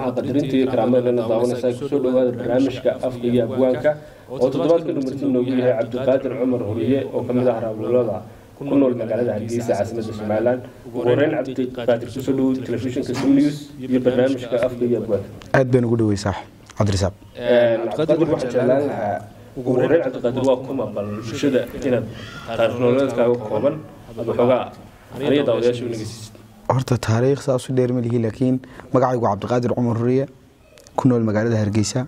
qiimaha qadarinta iyo karaamadeena daawanaysaa kusoo dhawaada barnaamijka afka iyo abwaanka oo toddobaadka dhumarti noogu yahay cabdiqaadir cumar horiye oo kamid ah raabulada ku nool magaalada hargeysa caasimada somalilan ugu horeyn cabdiqaadir kusoo dhawow telefishinka sim news iyo barnaamijka afka iyo abwaanka aad baan ugu dhawey saax cabdirasaaq cabdiqaadir waxaan jeclaan lahaa ugu horeyn cabdiqaadir waa kuma bal bulshada inaad taariikh nololeedkaaga kooban waxoogaa aniga daawadayaasha u nageysiisid horta taariikh saas u dheer ma lihi laakiin magacaygu cabdiqaadir cumar huriye ku nool magaalada hargeysa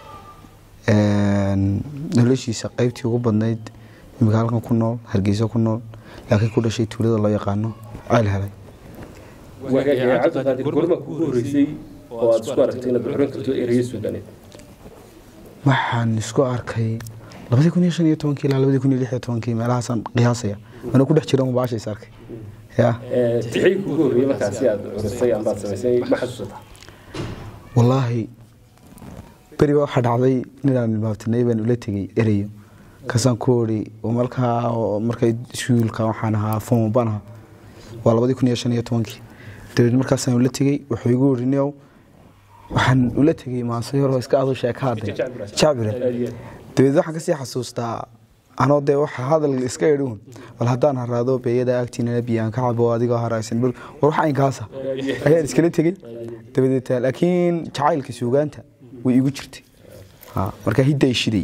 noloshiisa qaybtii ugu badnayd imika halkan ku nool hargeysa ku nool laakiin ku dhashay tuulada loo yaqaano ceel helay cabdiqaadir gorma kugu horeysay oo aad isku aragtay inaad xurin karto ereye suudaneed waxaan isku arkay labadii kun iyo shan iyo tobankii ilaa labadii kun iyo lix iyo tobankii meelahaasaan qiyaasaya anuu ku dhex jira mubaasha is arkay ya tixii kugu horreeyey markaasi aad curisay ambaad samaysay ma xasuusataa wallaahi beriba waxaa dhacday ninaan ilmaabtinay baan ula tegey ereyo kasaan ku ori markaa markay iskuulka waxaan ahaa fomo baan ahaa waa labadii kun iyo shan iyo tobankii dabeed markaasaan ula tegey wuxuu igu ori niow waxaan ula tegey maase yaroo iska adu sheeka hadday jacbire dabeed waxaan kasii xasuustaa anoo dee waxa hadal iska edhuun bal haddaan haraado beeyada agtiinana biyaan ka cabo adigoo haraysan war wax aynkaasa ayaan iskala tegey dabadeed laakiin jacaylka suugaanta way igu jirtay marka hidday shiday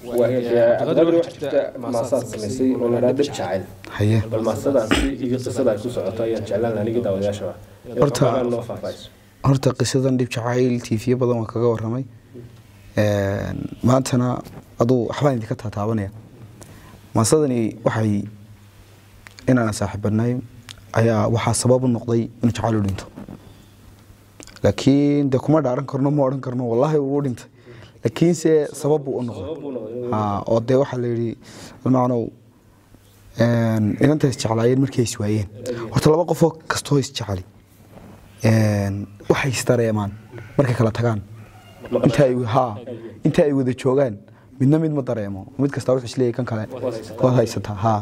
maasaad samaysay oo la dhab jacayl haye bal maasadaasi iyo qisada ay ku socoto ayaan jeclaan aniga daawadayaashaba Horta- noo faahfaahayso horta qisadan dhib jacayl tiifiyo badan waan kaga waramay maantana aduu waxbaan idinka taataabanaya maasadani waxay inaan saaxiibanahay ayaa waxaa sabab u noqday inuu jacayl u dhinto laakiin de kuma dhaaran karno ma odhan karno wallaahi wuu u dhintay laakiinse sabab buu u noqday Ha, oo dee waxaa la yidhi almacnow inanta isjeclaayeen markay iswaayeen horta laba qofoo kastoo isjeceli waxay isdareemaan markay kala tagaan inta ay ha inta ay wada joogaan midna mid ma dareemo mid kasta wuxuu isleeyahay kan kale waad haysataa ha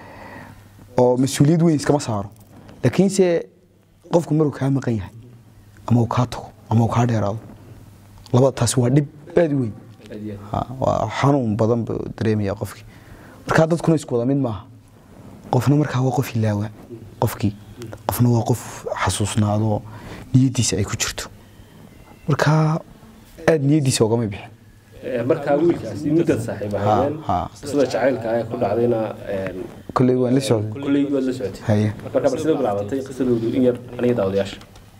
oo mas-uuliyad weyn iskama saaro laakiinse qofku maruu kaa maqan yahay ama uu kaa tago ama uu kaa dheeraado labada taasi waa dhib aad u weyn Ha, waa xanuun badan buu dareemaya qofkii markaa dadkuna isku wada mid maaha qofna markaa waa qof ilaawa qofkii qofna waa qof xasuusnaado niyadiisa ay ku jirto markaa aad niyadiisa ogama bixin markaa wiilkaasi muddaad saaxiib ahaayeen ha. qisada jacaylka ee ku dhacdayna kolley waan la socday kulley waad la socotay haye marka bal sida bilaabatay qisadoodu in yar aniga daawadayaasha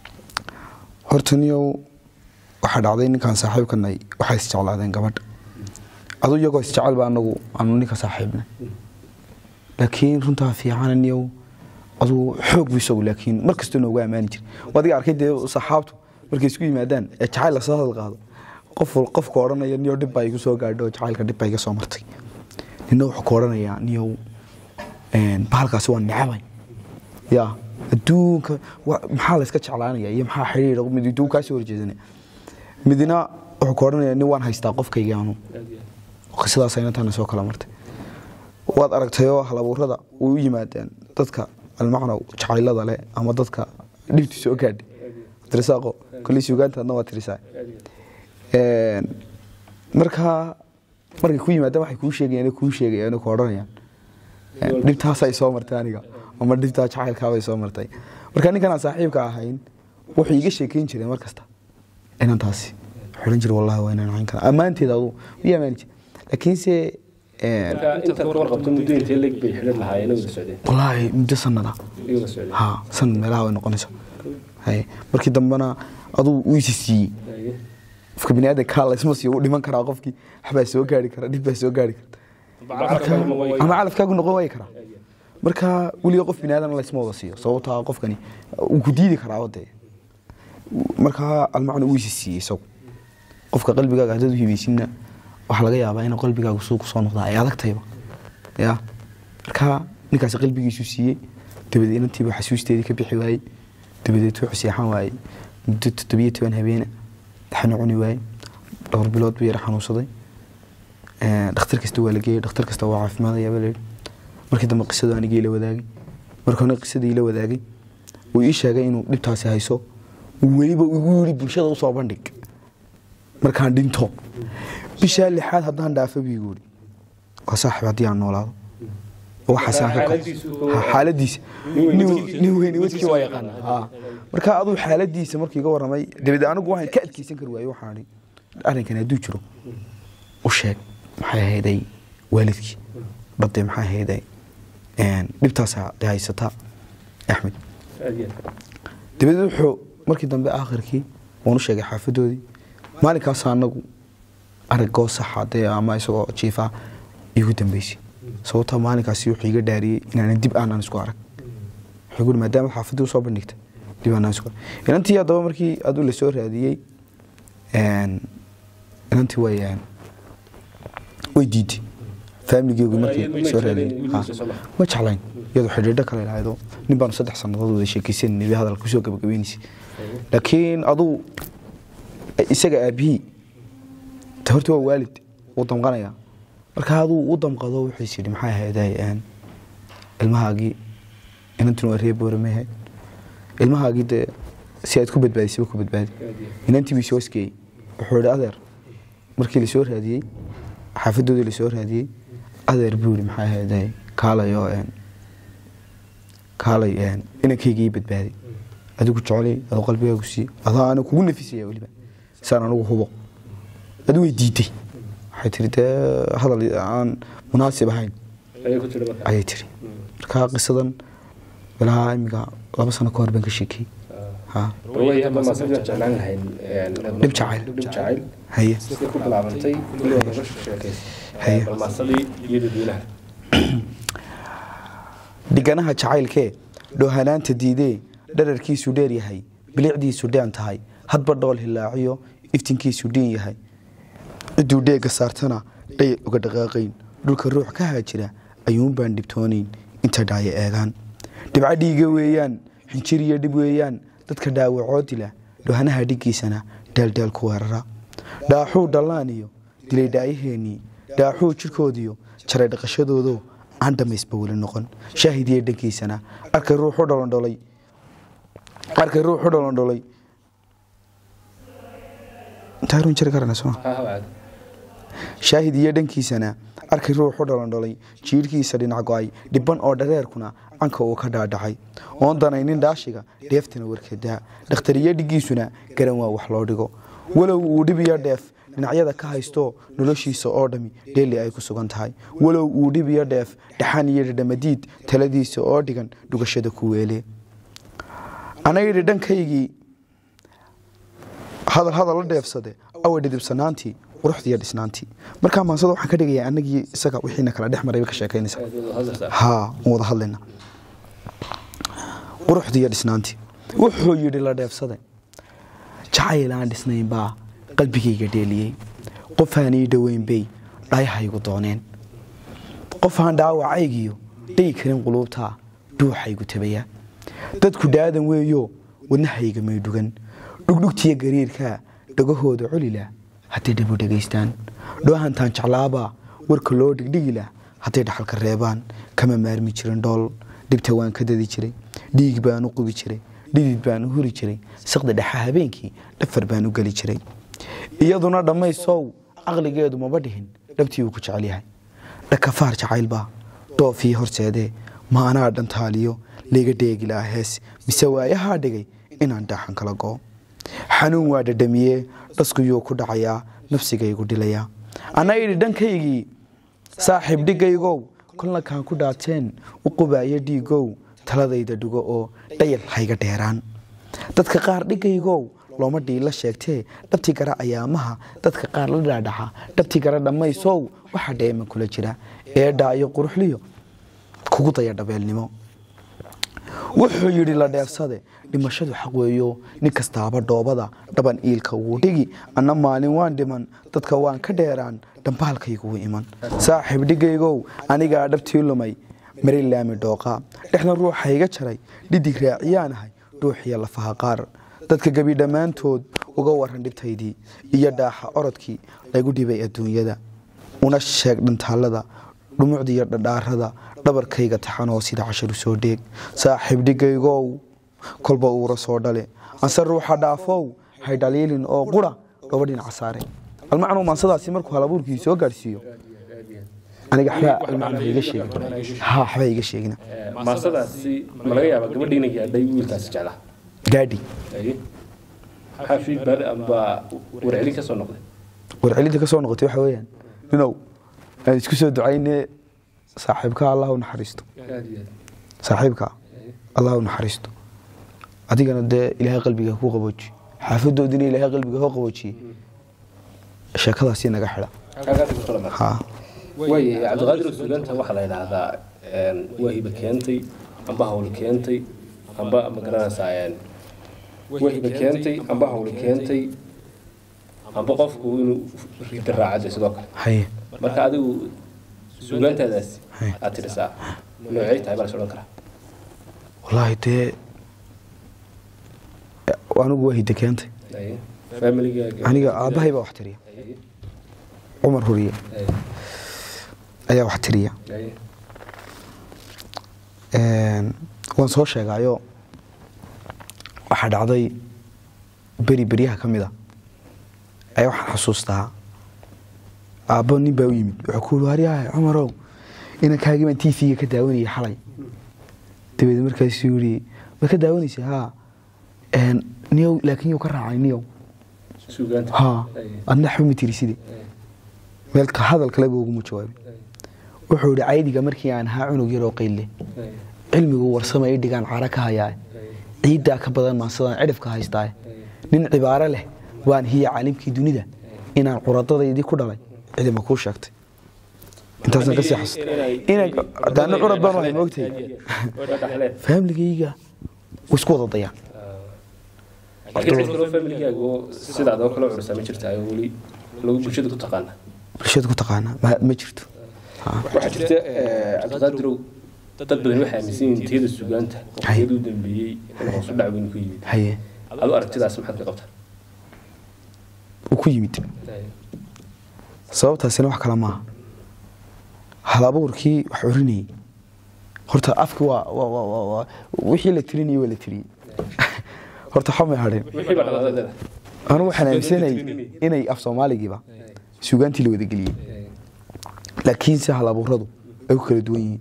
horta niyow waxaa dhacday ninkaan saaxiibkanay waxay isjeclaadeen gabadha adu iyagoo isjecel ba anagu aanu ninka saaxiibnay laakiin runtaa fiican niyow adu xoog bu isagu laakiin mar kastoo noogu ammaani jira adiga arkay dee saxaabtu markay isku yimaadaan ee jacayl lasoo hadal qaado qof wal- qofka odhanaya niyow dhib baa igu soo gaadho jacaylka dhib baa iga soo martay nina wuxuu ka odhanayaa niyow een, bahalkaasi waa necabay ya adduunka wa- maxaa layska jeclaanaya iyo maxaa xidhiidha mid adduun kaa soo horjeedanaya midna wuxuu ka odhanaya nin waan haystaa qofkayga anu qisadaas inantaana soo kala martay waad aragtayoo halabuurada way u yimaadeen dadka almacnow jacaylada leh ama dadka dhibti soo gaadhay abdirasaaqo koley suugaantaadna waa tirisaa Een, markaa markay ku yimaadaan waxay kuu sheegayaan kuu sheegayaan ku odhanayaan Een, dhibtaasay soo martay aniga ama dhibtaa jacaylkaabay soo martay marka ninkan aan saaxiibka ahayn wuxuu iiga sheekeyn jiray mar kasta inantaasi xidhan jira wallahi waa inaan ahayn kara ammaanteeda adu u amaani jira laakiinse een, marka intaad ka warqabto muddo intee leeg bay xidhan lahaayeen wada socdeen wallaahi muddo sanada iyaga la socdeen ha sanad meelaha way noqonaysa haye markii dambena aduu uu isi siiyey qofka bini aadanka laysma siiyo wuu dhiman karaa qofkii waxbaa soo gaari kara dhib baa soo gaari karta ama calafkaagu noqon waayi karaa marka weliga qof bini aadan laysma wada siiyo sababtaa qofkani uu ku diidi karaa wade markaa almacna uu isi siiyey isagu qofka qalbigaaga haddaad u hibaysinna waxaa laga yaabaa in qalbigaagu suu kusoo noqdaa ay adagtayba ya marka ninkaasi qalbigiisu siiyey dabadeed inantiiba xasuusteedii ka bixi waayey dabadeed wuxuu seexan waayey muddo toddobiyo toban habeene daxna cuni waayey dhowr bilood buu yara xanuunsaday dhakhtar kasta waa la geeyey dhakhtar kasta waa caafimaadaya baa layidhi markii dambe qisadu anigii la wadaagay markoona qisadii la wadaagay uu ii sheegay inuu dhibtaasi hayso weliba igu yidhi bulshada usoo bandhig markaan dhinto bishaa lixaad haddaan dhaafo buu igu yidhi waa saaxib haddii aan noolaado waxaasaan ka Xaaladiisu- xaaladiisa Nin weyn nin wadkiisa- nin weyn wadkii waa yaqaana ha marka aduu xaaladiisa markii iga waramay dabeed anigu waxaan ka adkeysan kari waaye waxaan idhi arrinkan hadduu jiro u sheeg maxay ahayday waalidkii badde maxay ahayday een, dhibtaasaa i haysata axmed aad iyo aad. dabeed wuxuu markii dambe aakhirkii waan u sheegay xaafadoodii maalinkaas anagu aragoo saxa dee ama isagoo jiifa igu dambeysay sababta maalinkaasi wuxuu iga dhaariyey inaanan dib aanan isku arag wuxuu guri maadaama xaafadii usoo bandhigtay dib aanan isku arag inantii haddaba markii aduu la soo raadiyey een, inantii way een, way diiday faamiligeygu markii Iyadu ma soo jeclayn raadiyey wiilkiisa Ha. soo baxa. ma jeclayn iyadoo xidhiidho kale lahaydo nin baanu saddex sannadood wada sheekaysanayay bay hadalka kusoo gabagabaynaysay laakiin aduu isaga aabihii ta horta waa waalid wuu damqanaya marka aduu u damqado wuxuu is yidhi maxay ahayday een, ilmahaagii inantuna waa reer boore mehe ilmahaagii dee si aad ku badbaadisaba ku badbaadi Aad iyo aad. inantii bii soo isgeeyey wuxuu yidhi adeer markii lasoo raadiyey xaafadoodii lasoo raadiyey adeer buu yidhi maxay ahayday kaalay oo een, kaalay een, inankayga ii badbaadi adigu jecelay aduu qalbigaagu siiye adaa ana kugu nafisaya weliba saan anigu hubo adu way diiday waxay tiri dee hadal aan munaasib ahayn Ayay ku tiri marka. ayay tiri marka qisadan bilaha imiga laba sano ka hor baan ka sheekiyey ha way hadda maasadii jeclaan lahayn een, Dhib jacayl. dhib jacayl haye sidii ku bilaabantay kulli waa nolosha sheekaysa Haye. bal maasadii iyo dadweynaha dhiganaha jacaylkee dhoohanaanta diidee dherarkiisu dheer yahay bilicdiisu dhean tahay hadba dhool hilaaciyo iftinkiisu dhiin yahay cidduu dheegga saartana dhayal uga dhaqaaqayn dhulka ruux ka haajira ayuunbaan dhibtoonayn inta dhaayo eegaan dhibco dhiiga weeyaan xinjir iyo dhib weeyaan dadka dhaawacoo dila dhoohanaha dhiggiisana dheeldheel ku weerara dhaaxuu dhallaan iyo dilay dhaayaheennii dhaaxuu jidhkoodiyo jaray dhaqashadoodo aan dhammaysba weli noqon shaahidiya dhankiisana arkay ruux u dhalondholay arkay ruux u dhalondholay intaa run jiri karana soo ha ha shaahid iyo dhankiisana arkay ruux u dhalondholay jiirhkiisa dhinac go-ay dhibban oo dhareerkuna canka uu ka dhaadhacay oon danaynin dhaashiga dheeftana warkedaa dhakhtariyo dhiggiisuna garan waa wax loo dhigo walow uu dhibiyo dheef dhinacyada ka haysto noloshiisa oo dhami dheeli ay ku sugan tahay walow uu dhibiyo dheef dhaxan iyo dhadhamadiid taladiisa oo dhigan dhugashada ku weele anayidhi dhankaygii hadal hadal la dheefsade awa dhidibsanaantii quruxdiiyo dhisnaantii markaa maansada waxaan ka dhigayaa anagii isaga wixiina kala dhex maray bay ka sheekaynaysaa aad wada hadlaysaa haa waan wada hadlayna quruxdiiyo dhisnaantii wuxuu yidhi la dheefsade jacayl aan dhisnayn baa qalbigayga dheeliyey qofaan ii dhoweyn bay dhayahaygu dooneen qofaan dhaawacaygiyo dhigi karin quluubtaa dhuuxaygu tabaya dadku dhaadan weeyo wadnahayga may dhugan dhugdhugtiyo gariirkaa dhagahooda culila hadday dhabu dhegaystaan dhoohantaan jeclaabaa warka loo dhigdhigila hadday dhaxalka reebaan kama maarmi jirin dhool dhibta waan ka dadi jiray dhiig baan u qubi jiray dhidid baan u huri jiray saqda dhexa habeenkii dhafar baan u geli jiray iyaduna dhammaysow caqligeedu maba dhihin dhabtii uu ku jecel yahay dhakafaar jacaylbaa dhoofii horseedee ma anaa dhantaaliyo layga dheegi lahaa hees mise waayahaa dhigay inaan dhaaxan kala go'o xanuun waa dhadhamiyee dhaskuyuu ku dhacayaa nafsigaygu dhilayaa anna idhi dhankaygii saaxiib dhigaygow kolna kaan ku dhaateen u qubaayo dhiigow taladayda dhigo oo dhayal hayga dheeraan dadka qaar dhigaygow looma dhiila sheegtee dhabti gara ayaamaha dadka qaar la dhaadhaxa dhabti gara dhammaysow waxaa dheeman kula jira eedhaa iyo quruxliyo kugu daya dhabeelnimo wuxuu yidhi la dheefsade dhimashadu xaq weeyo nin kastaaba dhoobada dhaban iilka wuu dhigi anna maalin waan dhiman dadka waan ka dheeraan dhambaalkaygu wuu iman saaxiib dhigaygow anigaa dhabtii lumay mari laami dhooqa dhexna ruuxa iga jaray dhidig raaciyaanahay dhuuxiyo lafaha qaar dadka gebi dhammaantood uga waran dhibtaydii iyo dhaaxa orodkii lagu dhibay adduunyada una sheeg dhantaalada dhumucdiiyo dhadhaarada dhabarkayga taxanoo sida casharu soo dheeg saaxiib dhigaygow kolba uura soo dhale anse ruuxa dhaafow hay dhaliilin oo qura gaba dhinaca saare almacnuu maansadaasi markuu halabuurkii soo gaadhsiiyo aniga waxbaa almacnuu iga sheegin ha waxbaa iga sheegina maasadaasi ma laga yaabaa gabadhiina gaadhay wiilkaasi jeclaa gaadhi maxaa feedback amba warcelin ka soo noqday warcelinta ka soo noqotay waxa weeyaan ninow aan isku soo ducayne saaxiibka allah u naxariisto aad iyo aad saaxiibka allah u naxariisto adigana dee ilaahay qalbiga ku qabooji xaafadoodina ilaahay qalbiga ku qaboojiye sheekadaasi naga xidha halkaasi ku soo dhamaatay ha way cabdiqaadir suganta waxaa la yidhaahdaa waa hiba keentay amba hawl keentay amba ma garanaysaa waa hiba keentay amba hawl keentay amba qofku inuu rida raacade sidoo kale haye marka adigu suugaantaadaasi Hay. aad tirisaa noocay tahay baa la odhan karaa wallaahi dee anigu waa hidda keentay Hay. familigaaga aniga aabbahay baa wax tiriya Hay. cumar huriye Hay. ayaa wax tiriya Hay. Een, waan soo sheegayo waxaa dhacday beri beryaha ka mid a ayaa waxaan xasuustaa aabbo nin baa u yimid wuxuu ku yidhi waryahay cumarow inankaagii baan tv-ga ka daawanayay xalay dabeed markaasuu yidhi ma ka daawanaysa haa Een, niyow laakiin yow ka raacay niyow suugaanta haa Hay. adna waxba ma tiri sidii Hay. meel ka hadal kaleba uguma jawaabin Hay. wuxuu yidhi caydiga markii aan ahaa cunug yaroo qayle Hay. cilmigu warsama i dhigaan cara ka hayaa Hay. ciiddaa ka badan maasadaan cidhifka haystaa Hay. nin cibaaro leh waan hiya caalimkii dunida inaan curadadaydii ku dhalay cidima kuu sheegtay intaasaan kasii xasuusta inaan daana curad baan wahay moogtahay faamligayga way isku wada dayaan laakiin cid kaloo familigaaga oo sidaad oo kale cursaa ma jirta oo weli lagu bulshada ku taqaana bulshada ku taqaana ma ma jirto Ha. waxaa jirta cabdiqaadirow dad badan waxay aaminsan yihiin tiyada sugaanta waqtiyadii u dambeeyey in hoos u dhac weyn ku yimid haye adu aragtidaas maxaad ka qabtaa uu ku yimid sababtaasina wax kale maaha halabuurkii wax orinayay horta afki waa waa- waa- waa- waa- wixii la tirinayay waa la tiriyey horta xamay hadheen wixii baa dhaqaaladeeda anigu waxaan aaminsanayay inay af soomaaligiiba suugaantii la wadageliyey laakiinse halabuuradu ay ku kala duwan yihiin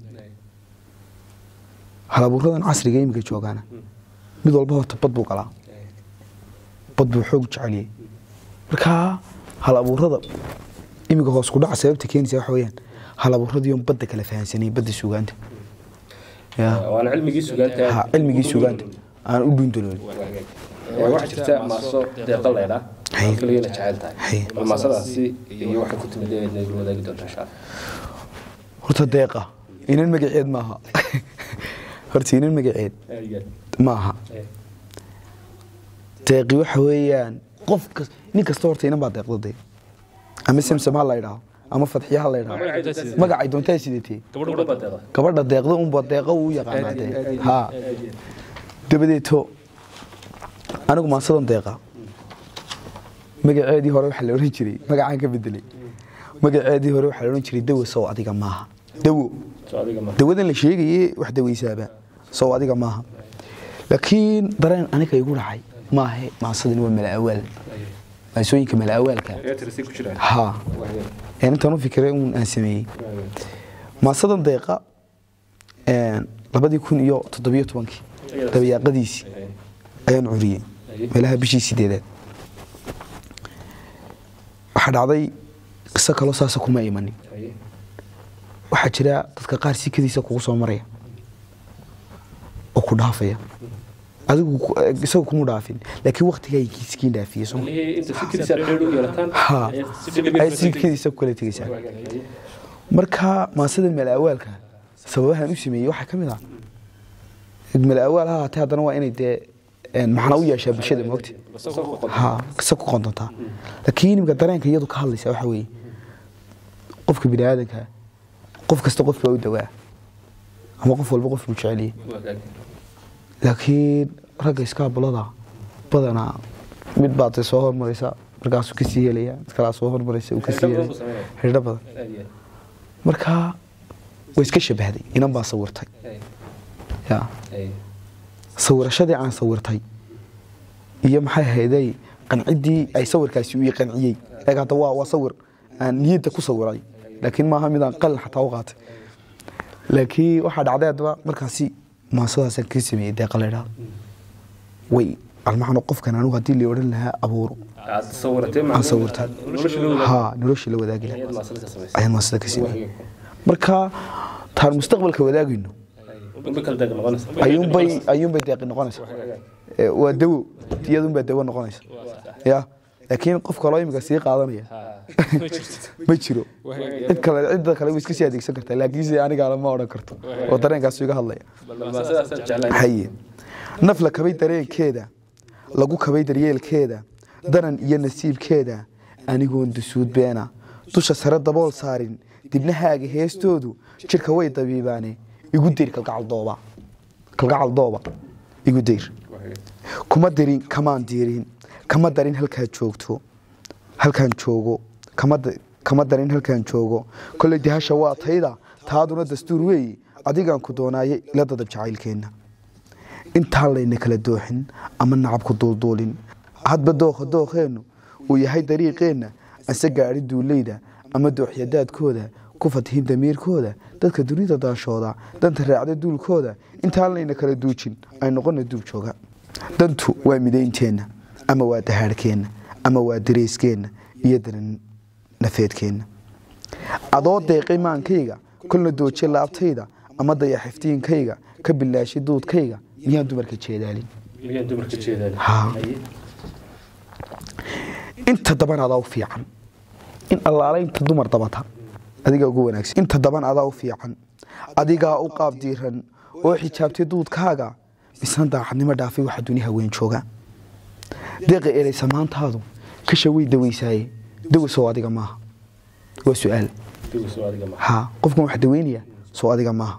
halabuuradan casriga iminka joogaana mid walba horta bad buu galaa bad buu xoog jeceliyey marka halabuurada iminka hoos ku dhaca sababta keenaysa waxa weeyaan halabuuradiion badda kala fahansanay badda suugaanta ya waana cilmigii sugaanta ha cilmigii suugaanta aan u dhuundaloolin waxaa jirta maaso deeqa leydha Hay. keligana jecel tahay Hay. bal maasadaasi iyo waxay ku timid ee nagu wadaagi doonta insha allah horta deeqa inan magaceed maaha horta inan magaceed maaha deeqi waxa weeyaan qof kas nin kasta horta inan baa deeqda dee ama samsam ha la idhaho ama fadxiya ha la idhaho magacay doontaa sidatee gabadha baa deeqa gabadha deeqda unba deeqa uu yaqaanaa dee ha dabadeeto anigu maasadan deeqa magaceedii hore waxaa la odhan jiray magacaan ka bedelay magaceedii hore waxaa la odhan jiray dawo sow adiga maaha dawo soo adiga ma dawadan la sheegaye wax dawaysaaba sow adiga maaha laakiin dareen aniga igu dhacay maahe maasadani waa malaawaal maasooyinka malaawaalka ee tirsi ku jiraan ha een intaan u fikiray uun aan sameeyey maasadan deeqa een labadii kun iyo toddobiyo tobankii dabayaaqadiisii ayaan curiyey meelaha bishii sideedaad waxaa dhacday qiso kaloo saasa kuma imanin waxaa jira dadka qaar sikadiisa kugu soo maraya oo ku dhaafaya adigu ku- isagu kuma dhaafin laakiin waktigaa kiiskiin dhaafiyey soo ma- inta fikirisa dheer u yeelataan ha ay sikadiisa ku kala tegaysaa marka maasada malaawaalka sababahan u sameeyey waxaa ka mid ah malaawaal ha haatee haddana waa inay dee een, macna u yeeshaa bulshada moogta ha kisa ku qondontaa laakiin imika dareenka iyadu ka hadlaysa waxa weeye qofka bini aadanka qof kasta qof baa u dawaa ama qof walba qof buu jeceliyey laakiin ragga iskaabulada badanaa mid baa dee soo hormaraysa markaasuu kasii helaya mid kalaa soo hormaraysa uu kasii Xidho badan helaya buu sameynaya. xidho badan marka way iska shabahday inan baa sawirtay ya sawirashadii aan sawirtay iyo maxay ahayday qanciddii ay sawirkaasi uu qanciyey eeg hadda waa waa sawir aan niyadda ku sawiray laakiin maaha midaan qalin xataa u qaatay laakiin waxaa dhacday haddaba markaasi maasadaasaan ka sameeyey deeqa la idhaahdo way almaxano qofkan anigu haddii la odhan lahaa abuuro aad sawiratay aan sawirtay nolosha la wadaag haa noloshii la wadaagi lahaa ayaad maasada ka samaysay ayaan maasada ka sameeyey marka taan mustaqbalka wadaagayno unba kala deeg noqonaysa ayuunbay ayuunbay deeqi noqonaysa Ee, waa dawo iyadunbaa dawo noqonaysa ya laakiin qof kaloo imika sii qaadanaya ma jiro cid kale cidda kale way iska sii adeegsan kartaa laakiinse aniga lama odhan karto oo dareenkaas iga hadlaya bal maasadaasaan jeclahay haye naf la kabay dareenkeeda lagu kabay daryeelkeeda daran iyo nasiibkeeda anigoon dusuud beena dusha sare dabool saarin dibnahaaga heestoodu jirka way dabiibaane igu dir kalgacal dooba kalgacal dooba igu dir kuma dirin kamaan diirin kama darin halkaad joogto halkaan joogo kama da- kama darin halkaan joogo kolley dihasha waa tayda taaduna dastuur weeyi adigaan ku doonaaye ila dadab jacaylkeenna intaan layna kala dooxin ama nacab ku duulduulin hadba dookha dookheennu uu yahay dariiqeenna ase gaadhi duuleyda ama dooxyadaadkooda ku fatihin damiirkooda dadka dunida daashooda danta raacda duulkooda intaan layna kala duujin ay noqona duub jooga dantu waa midaynteenna ama waa dahaadhkeenna ama waa dareyskeenna iyo daran nafeedkeenna adoo deeqay maankayga kolna dooje laabtayda ama dayaxiftiinkayga ka bilaashay duudkayga miyaan dumarka jeedaalin miyaan dumarka jeedaan Haa. inta daban adaa u fiican in allaala inta dumar dabata adigaa ugu wanaagsan inta daban adaa u fiican adigaa u qaab diiran oo xijaabtay duudkaaga misna daacadnimo dhaafay waxa duni haween jooga deeqa ereysa maantaadu kasha way daweysaaye dawa soo adiga maaha waa su-aal dugu soo adiga ma haa qofkan wax daweynaya soo adiga maaha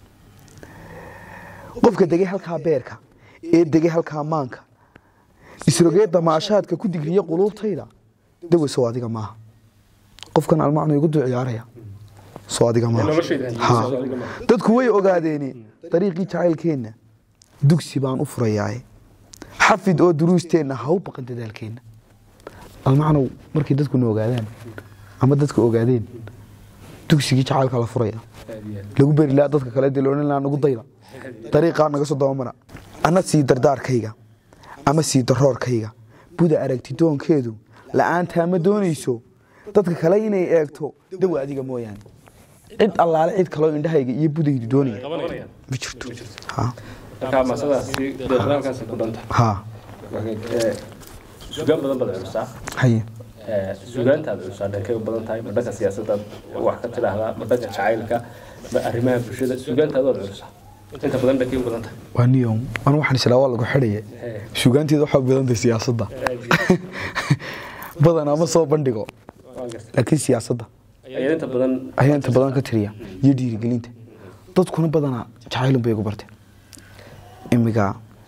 qofka degay halkaa beerka ee degay halkaa maanka isrogee damaashaadka ku digriya quluubtayda dawa soo adiga maaha qofkan almacnu igu duu ciyaaraya soo adiga maaha noloshayda Haa. soo adiga ma dadku way ogaadeeni dariiqii jacaylkeenna dugsi baan u furayaaye xafid oo duruusteenna ha u baqan dadaalkeenna almacnow markay dadkuna ogaadaan ama dadka ogaadeen dugsigii jacaylka la furaya aad iyo aad. lagu beri lahaa dadka kale dee laodhan lahaa nagu dayda dariiqaa naga soo dabamara ana sii dardaarkayga ama sii daroorkayga buda aragti doonkeedu la'aantaa ma doonayso dadka kale inay eegto dawa adiga mooyaane cid allaale cid kaloo indhahayga iyo budaydu doonaya qabanayaan ma jirto Ha, marka maasadaasi deeqdaankaasi ku dhanta ha Ee, sugaan badan baad culusaa haye Ee, sugaantaad culusaa dhankay u badan tahay ma dhanka siyaasadaad wax ka tidhaahdaa ma dhanka jacaylka ma arrimaha bulshada sugaantaadaad culusaa inta badan dhankay u badan tahay waa niyo anu waxaan islaa waa lagu xidhaya Ee, sugaanteeda waxaa badantay siyaasadda badanaa ma soo bandhigo waan gartay laakiin siyaasadda ayaa inta badan ayaa inta badan ka tiriya iyo dhiirigelinta dadkuna badanaa jacaylun bay igu barteen imiga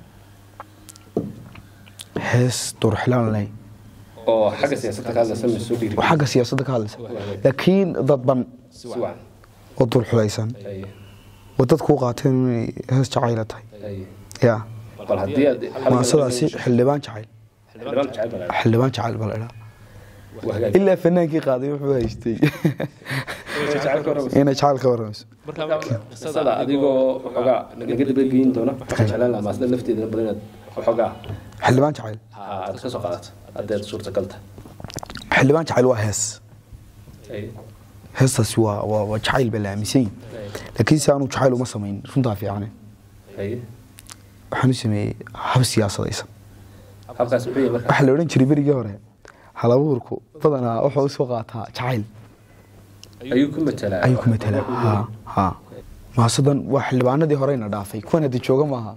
hees durxilaan leh oo xagga siyaasadda ka hadlaysa ma soo dhiiri oo xagga siyaasadda ka hadlaysa laakiin dadban si wacan oo dulxulaysan Aye, oo dadku u qaateen inay hees jacayla tahay aye. ya bal haddii aad maasadaasi xildhibaan jacayl xildhibaan jacayl baa la xildhibaan jacayl baa la idhaa dhahaa. Waa hagaag. ilaa fanaankii qaaday wuxuu haystay Jacaylka hore inay jacayl ka warramayso qisada adigoo waxoogaa naga dabageyn doona waxaan jeclaan lahaa maasada lafteeda badan inaad waxoogaa xildhibaan jacayl aad ka soo qaadato haddii aad suurtagal tahay xildhibaan jacayl waa hees Aye, heestaasi waa waa waa jacayl baa la aaminsan yahay laakiin si aanu jacayl uma samayn runtaa fiicane aye. waxaan u sameeyey hab siyaasadaysan habkaas muxuu yahay marka waxaa la odhan jiray berigii hore halabuurku badanaa wuxuu usoo qaataa jacayl ayuu ku matalaa ayuu ku matalaa ha ha maasadan waa xildhibaanadii horeyna dhaafay kuwan haddi jooga maaha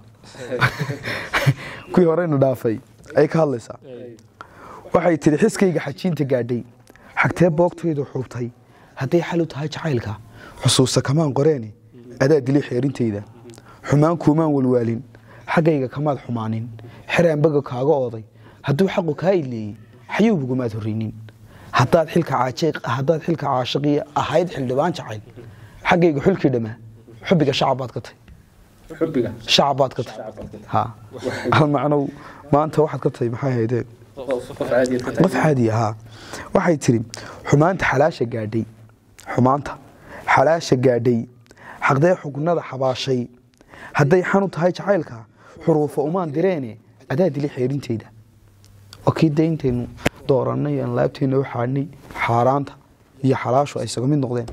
kuwii horeyna dhaafay ayay ka hadlaysaa waxay tidhi xiskayga xajiinta gaadhay xagtee boogtaydu xuubtay hadday xal u tahay jacaylka xusuusta kamaan qoreene adaa dilay xeerintayda xumaan kuumaan walwaalin xaggayga kamaad xumaanin xeraan baga kaaga ooday hadduu xaqu kaa ileeyey xayuubugumaad horreynin haddaad xilka caajiq haddaad xilka caashiqii ahayd xildhibaan jacayl xaggayga xulkii dhammaa xubbiga shacab baad ka tahay xubbiga shacab baad ka tahay ha almacnow maanta waxaad ka tahay maxay haydee qof caadiyaad ka qof tahay caadi ahaa waxay tiri xumaanta xalaasha gaadhay xumaanta xalaasha gaadhay xaqdee xugnada xabaashay hadday xanu tahay jacaylka xuruufa umaan direene adaa dili xeerinteyda oo kii dayntaynu doorannay aan laabteenna u xaadhnay xaaraanta iyo xalaashu ay isaga mid noqdeen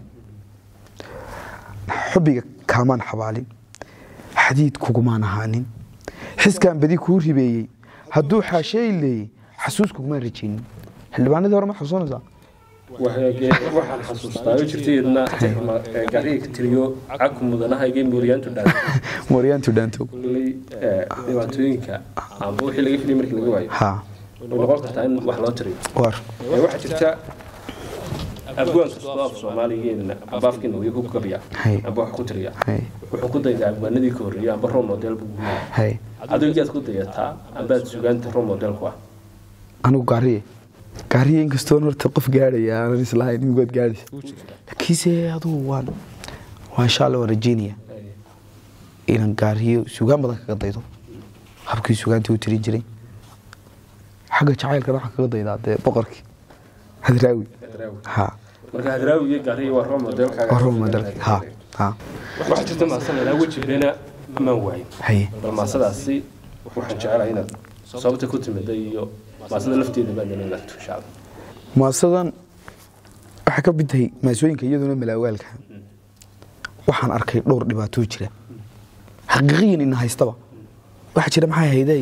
xubbiga kaamaan xabaalin xadiid kugumaan ahaanin xiskaan badi kuu ribeeyey hadduu xaasheey leeyey xasuus kugumaan rajaynin xildhibaanadii hore ma xasuusanaysaa waxaan xasuustaa oo jirtay idna gaariga ka tiriyo caku mudanahaygay mooriyaantu dhaantay mooryaantu dhaanto kulley dhibaatooyinka amba wixii laga filay markii laga waayo ha way noqon kartaa in wax loo tiriyo war Ee, waxaa jirta abwaan kastoo af soomaaligeena amba afkeena way ku gabiya Hay. amba wax ku tiriya hay wuxuu ku daydaa abwaanadii ka horreeyay amba role model buu guuyaa hay adigu yaad ku dayataa ambaad sugaanta role modelku ah anigu gaariye gaariye inkastoon horta qof gaadhaya aanan islahayn imigood gaadhaysa laakiinse adugu waan waa insha alla waan rajeynaya inaan gaariyo sugaan badan kaga daydo habkii sugaantii u tirin jiray xagga jacaylkana waxaan kaga daydaa dee boqorkii hadraawi ha marka hadraawi iyo gaariya waa role modelkaaga waa role modelkii ha ha waxaa jirta maasan ilaa weji beena amaan waayin haye bal maasadaasi waxaan jecelahay inaad sababta ku timida iyo maasada lafteeda baad inay narto insha allah maasadan waxay ka mid tahay maasooyinka iyaduna malaawaalka waxaan arkay dhowr dhibaatoo jira xaqiiqiyan ina haystaba waxaa jira maxay hayday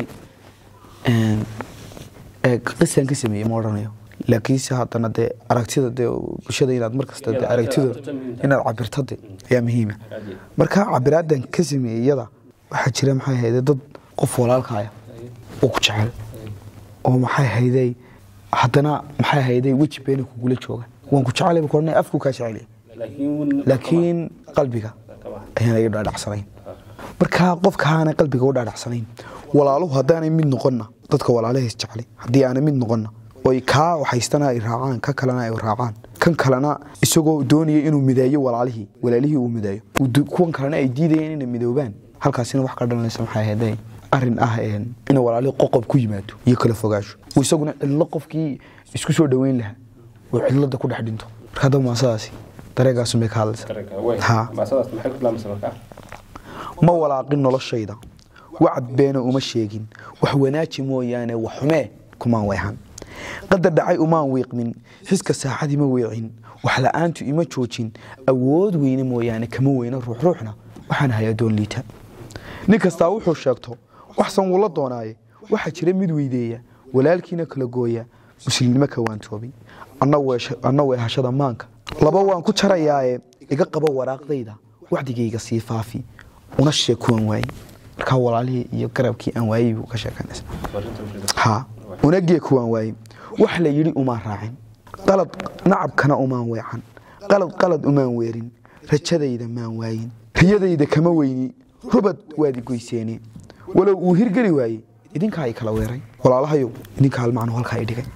qisaan ka sameeyey ma odhanayo laakiinse haddana dee aragtida dee bulshada inaad markasta dee aragtida inaad cabirto de ayaa muhiima marka cabiraadan ka sameeyey iyada waxaa jira maxay hayday dad qof walaalkaaya oo ku jecel oo maxay hayday haddana maxay hayday weji beena kugula jooga waan ku jecelay buu odhanaya afku kaa jecelay laakiin laakiin qalbiga ayaan iga dhaadhacsanayn marka qofka aanay qalbiga u dhaadhacsanayn walaaluhu haddaanay mid noqonna dadka walaalahays jeclay haddii aanay mid noqonna oy kaa waxaystana ay raacaan ka kalena ay raacaan kan kalena isagoo doonaya inuu mideeyo walaalihii walaalihii uu mideeyo uu du- kuwan kalena ay diidayeen inay midoobaan halkaasina wax ka dhalanaysa maxay ahayd arrin ah een, in walaalihii qoqob ku yimaado iyo kala fogaasho uu isaguna cidlo qofkii isku soo dhoweyn lahaa uu cidlada ku dhex dhinto marka haddaba maasadaasi dareegaasun bay ka hadlaysa dareenka way Ha. maasadaas maxay ku bilaamaysa markaa ma walaaqin noloshayda wacad beena uma sheegin wax wanaaji mooyaane wax xumee kumaan weehan qadar dhacay umaan wiiqmin xiska saaxad ima weecin wax la'aantu ima joojin awood weyne mooyaane kama weyno ruuxruuxna waxaan hay adoon liita nin kastaa wuxuu sheegto waxsan wula doonaaye waxaa jira mid weydeeya walaalkiina kala gooya muslimnimo ka waantoobay anna weesha- anna weehashada maanka laba waan ku jarayaaye iga qabo waraaqdayda wacdigayga sii faafi una sheeg kuwan waaye markaa walaalihii iyo garabkii aan waayey buu ka sheekanaysa ha unagee kuwaan waaye wax la yidhi umaan raacin qalad nacabkana umaan weecan qalad qalad umaan weerin rajadayda maan waayin riyadayda kama weyni rubad waad igoyseene walow uu hirgeli waaye idinkaa i kala weeray walaalahayow idinkaa almacnu halkaa i dhigay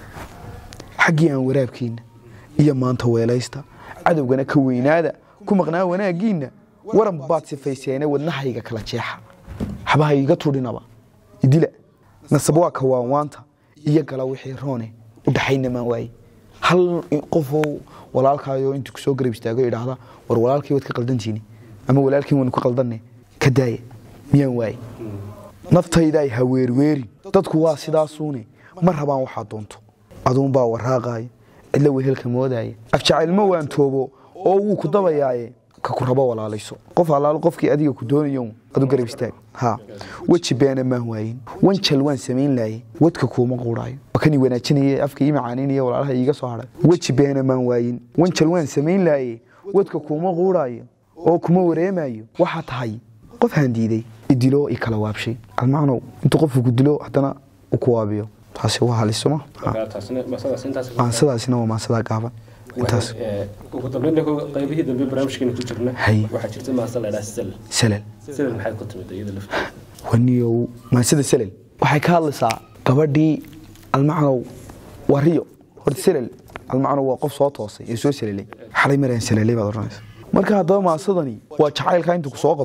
xaggii aan waraabkiinna iyo maanta weelaysta cadowgana ka weynaada ku maqnaa wanaaggiinna waran baad sifayseene wadnahayga kala jeexa habaha iga tudhinaba idila nasab waa ka waanwaanta iyo gala wixii roone u dhaxayna maan waaye hal qofoo walaalkaayo intuu kusoo garab istaago idhaahda war walaalkii waad ka qaldantiini ama walaalkii waanu ka qaldanne ka daaya miyaan waaye naftaydaay haweerweerin dadku waa sidaasuune ma rabaan waxaa doonto aduunbaa waraaqaaya cidla wehelka moodaya afjacaylma waan toobo oo wuu ku dabayaaye ka ku rabo walaalayso qof allaalo qofkii adiga ku doonayo adu garab istaag ha weji beena maan waayin wanjal waan samayn laaye wadka kuuma quuraayo wakani wanaajinaya afka ii macaaninayo walaalaha iiga soo hadhay weji beena maan waayin wanjal waan samayn laaye wadka kuuma quuraayo oo kuma wareemayo waxaa tahay qof haan diiday idilo i kala waabshay almacnow intuu qofku ku dilo haddana u ku waabiyo taasi waa halisoma markaa taasina maasadaas intaas maansadaasina waa maansadaa gaaban intaas Ee, ugu dambeyn qaybihii dambe barnaamijkeena ku jirna Hay. waxaa jirta maasa la idhaha sel salal sel maxay ku timid iyada lafteeda waniyow maansada salal waxay ka hadlaysaa gabadhii almacnow waa riyo horta salal almacnow waa qof soo toosay ee soo salalay xalay maraan salalay baad odhanaysa marka haddaba maasadani waa jacaylka inta ku soo qabto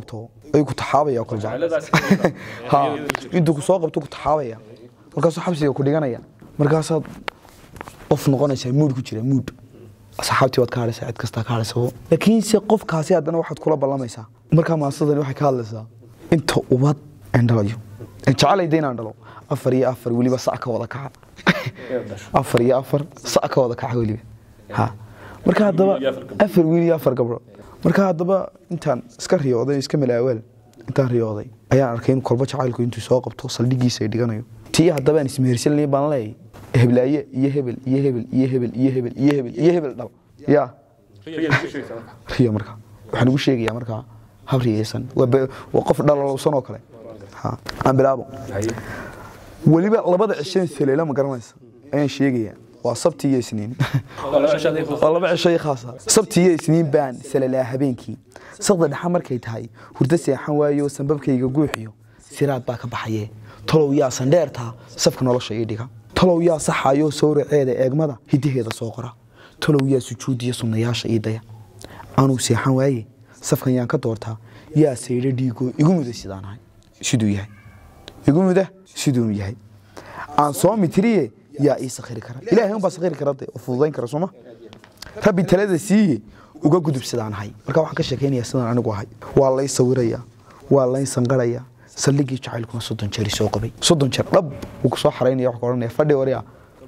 ayuu ku taxaabaya oo kale jacayladaas ha intuu ku soo qabto ku taxaabaya markaasuu xabsiga ku dhiganaya markaasaad qof noqonaysaa muud ku jira muud asxaabtii waad ka hadhaysaa cid kastaa ka hadhaysa laakiinse qofkaasi haddana waxaad kula ballamaysaa markaa maasadani waxay ka hadlaysaa inta ubad aan dhalayo jecelayda inaan dhalo afar iyo afar weliba sac ka wada kaca afar iyo afar sac ka wada kaca weliba ha marka haddaba iyo afar gabdho. afar wiil iyo afar gabdho marka haddaba intaan iska riyooday iska malaawaal intaan riyooday ayaan arkay in kolba jacaylku intuu soo qabto saldhigiisa ay dhiganayo tii haddaba aan ismehersanay baan leeyahay heblaaye iyo hebel iyo hebel iyo hebel iyo hebel iyo hebel iyo hebel dhal ya riyo marka waxaan ugu sheegayaa markaa hab riyeysan waa be- waa qof dhalalowsan oo kale ha aan bilaabo weliba labada cishan saleela ma garanaysa ayaan sheegayaa waa sabti iyo isniin waa laba cisho khaasa sabti iyo isniin baan salalaa habeenkii saqda dhexa markay tahay hurdo seexan waayo sanbabkayga guuxiyo siraad baa ka baxaye talow yaa sandheertaa safka nolosha ii dhiga talow yaa saxayo sawraceeda eegmada hidaheeda soo qora talow yaa sujuudiya sunnayaasha ii daya anuu seexan waaye safkan yaan ka doortaa yaa saydho dhiigo igu muda sidaan ahay siduu yahay igu muda siduu yahay aan soo mitiriye yaa ii sakhiri kara ilaahay unbaa sakhiri kara de oo fududayn kara sooma rabbi talada siiye uga gudub sidaan ahay marka waxaan ka sheekaynayaa sidaan anigu ahay waa lay sawirayaa waa lay sanqarayaa saldhigii jacaylkuna soddon jeer soo qabay soddon jeer dhab wuu ku soo xaraynaya wax ka odhanaya fadhi waryaa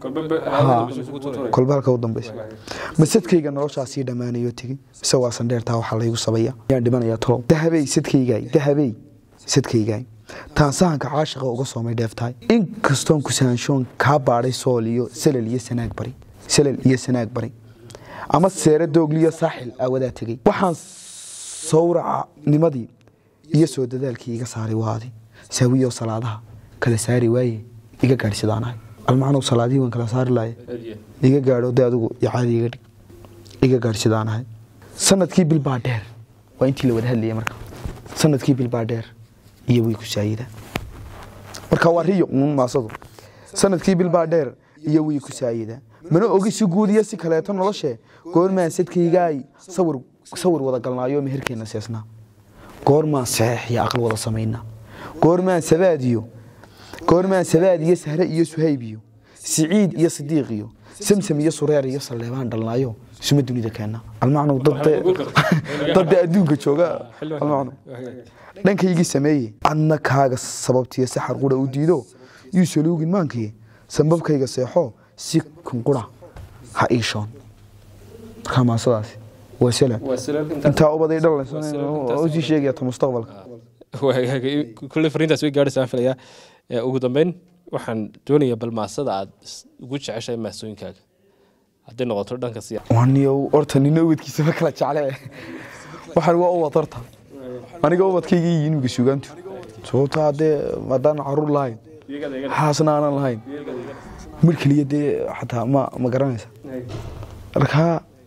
kolba halka u dambaysa masadkayga noloshaasii dhammaanayo tegey mise waa sandheertaa waxaa laygu sabaya yaan dhimanayaa tolow dahabey sadkaygaay dahabey sadkaygaay taan sahanka caashiqa uga soomay dheeftahay inkastoon kusaanshoon kaa baadhay sool iyo salal iyo sanaag bari salal iyo sanaag bari ama seere doogliyo saaxil aawadaa tegey waxaan sawraca nimadii iyo soo dadaalkii iga saaray waadi saawiyo salaadaha kala saari waaye iga gaadh sidaanahay almacnow salaadihii waan kala saari lahaye iga gaadho de adigu icaadi iga dhig iga gaadh sidaanahay sanadkii bil baa dheer waa intii la wada hadlayay marka sanadkii bil baa dheer iyo way ku saayida marka waa riyo uun maasadu sanadkii bil baa dheer iyo way ku saayida mana ogi si guud iyo si kaleeto noloshee goormaan sadkaygaay sawir sawir wada galnaayo meherkeenna seesnaa goormaan saxeex iyo aqal wada samaynaa goormaan sabaadiyo goormaan sabaad iyo sahre iyo suhayb iyo siciid iyo sidiiq iyo samsam iyo sureer iyo salleebaan dhalnaayo suma dunida keenna almacnow dadde adduunka jooga almacnow dhankaygii sameeye adna kaaga sababtiyo saxar qura u diido yuu saluugin maankii sambabkayga seexo si kunqura ha iishoon markaa maasadaasi waa salam intaa ubaday dhalasii sheegaya ta mustaqbalka kulley fariintaas way gaadhaysaa filayaa Ee, ugu dambeyn waxaan doonayaa balmaasada aad is- ugu jeceshahay maasooyinkaaga hadday noqoto dhanka siya waniyow horta nina ubadkiisaba kala jecle waxaan waa ubad horta aniga ubadkayga iyo inimga sugaantu sababto haddee haddaan caruur lahayn xaasna aanan lahayn mar keliya dee xataa ma ma garanaysa markaa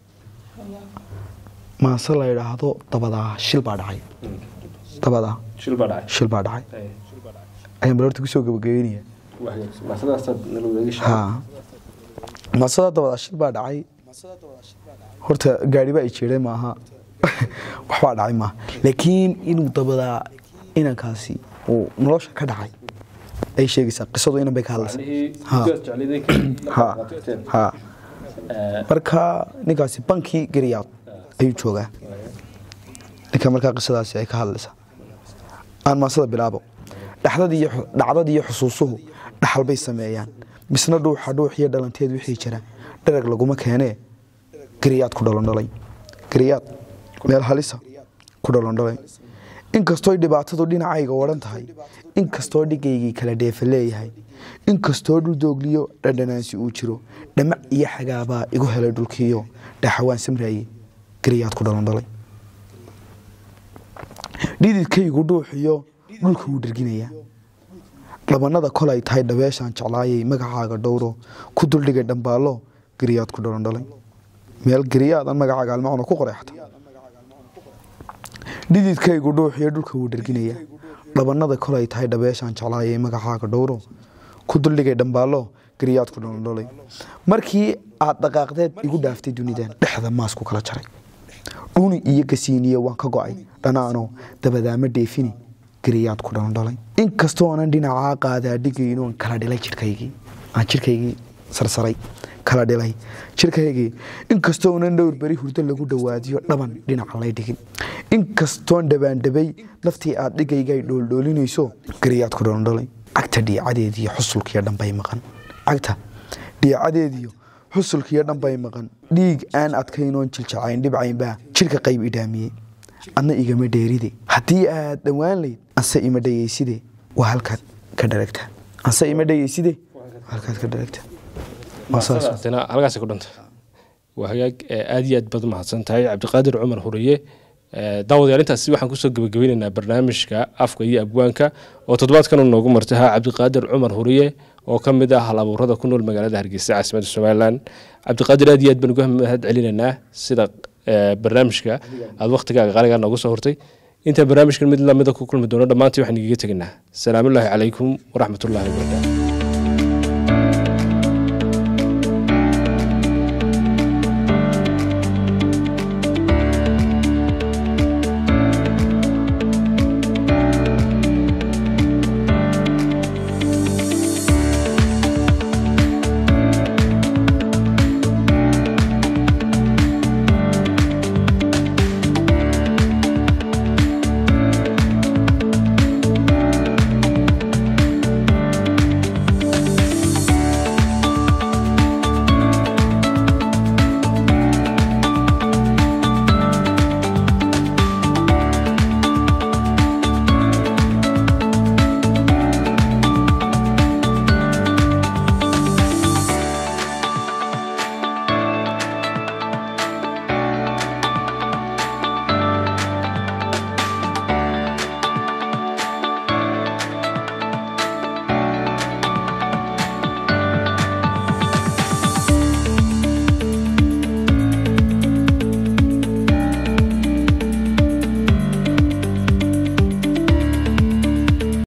maase la yidhaahdo dabadaa shil baa dhacay dabadaa shil baa dhacay shil baa dhacay ayaan bal horta kusoo gabagabeynaya maasadaasaad nala wadaagi ha maasada dabadaa shil baa dhacay horta gaari baa i jeeday maaha waxbaa dhacay maaha laakiin inuu dabadaa inankaasi uu nolosha ka dhacay ay sheegaysaa qisadu inan bay ka hadlaysaa Ha. ha marka ninkaasi bankii gariyaad ayuu joogaa ninka markaa qisadaasi ay ka hadlaysaa aan maasada bilaabo dhaxdadii iyo xu- dhacdadii iyo xusuusuhu dhaxal bay sameeyaan misna dhuuxa dhuux iyo dhalanteed wixii jira dharag laguma keenee gariyaad ku dhalondhalay gariyaad meel halisa ku dhalondhalay inkastooy dhibaatadu dhinacayga odhan tahay inkastoo dhigaygii kala dheefa leeyahay inkastoo dhul doogliyo dhadhanaansi uu jiro dhamac iyo xagaabaa igu helay dhulkiiyo dhaxawaan samraaye gariyaad ku dhalondhalay dhididkaygu dhuuxiyo dhulka wuu dherginayaa dhabanada kolay tahay dhabeeshaan jeclaayay magacaaga dhowro ku duldhigay dhambaallo gariyaad ku dhalondhalay meel gariyaadan magacaaga almacno ku qoreexta dhididkaygu dhuuxiyo dhulka wuu dherginayaa dhabanada kolay tahay dhabeeshaan jeclaayay magacaaga dhowro ku duldhigay dhambaallo gariyaad ku dhalondhalay markii aad dhaqaaqdeed igu dhaaftay dunidan dhexda maas ku kala jaray dhuni iyo gasiiniyo waan ka go'ay dhanaano dabadaama dheefini geriyaad ku dhandhalay inkastoo aanan dhinacaa qaadaa dhigaynoon kala dhilay jidhkaygii aan jidhkaygii sarsaray kala dhilay jidhkaygii inkastoo unan dhowr beri hurdo lagu dhawaadiyo dhaban dhinaca lay dhigin inkastoon dhabaandhabay naftii aad dhigaygay dhooldhoolinayso geriyaad ku dhandhalay cagta dhiicadeediiyo xusulkiyo dhanbay maqan cagta dhiicadeediyo xusulkiyo dhanbay maqan dhiig aan adkaynoon jiljacayn dhibcaynbaa jidhka qayb idhaamiyey adna igama dheeride haddii aad dhowaan layd anse ima dhayeyside waa halkaad ka dharagta anse ima dhayeyside waa halkaad ka dharagta waa saas tana halkaasay ku dhanta waa hagaag ee aad iyo aad baad umahadsan tahay cabdiqaadir cumar huriye ee daawadayaal intaasi waxaan kusoo gebagabeyneynaa barnaamijka afka iyo abwaanka oo toddobaadkan uu noogu martay ha cabdiqaadir cumar huriye oo ka mid ah hal abuurada ku nool magaalada hargeysa caasimadda somalilan cabdiqaadir aad iyo aad baan uga mahad celinaynaa sida ee, barnaamijka aad waktigaaga qaaligaa noogu soo hortay inta barnaamijkan mid lamida ku kulmi doono dhammaantii waxaan igaga tegaynaa salaamullaahi calaykum waraxmatullaahi wabarakaatu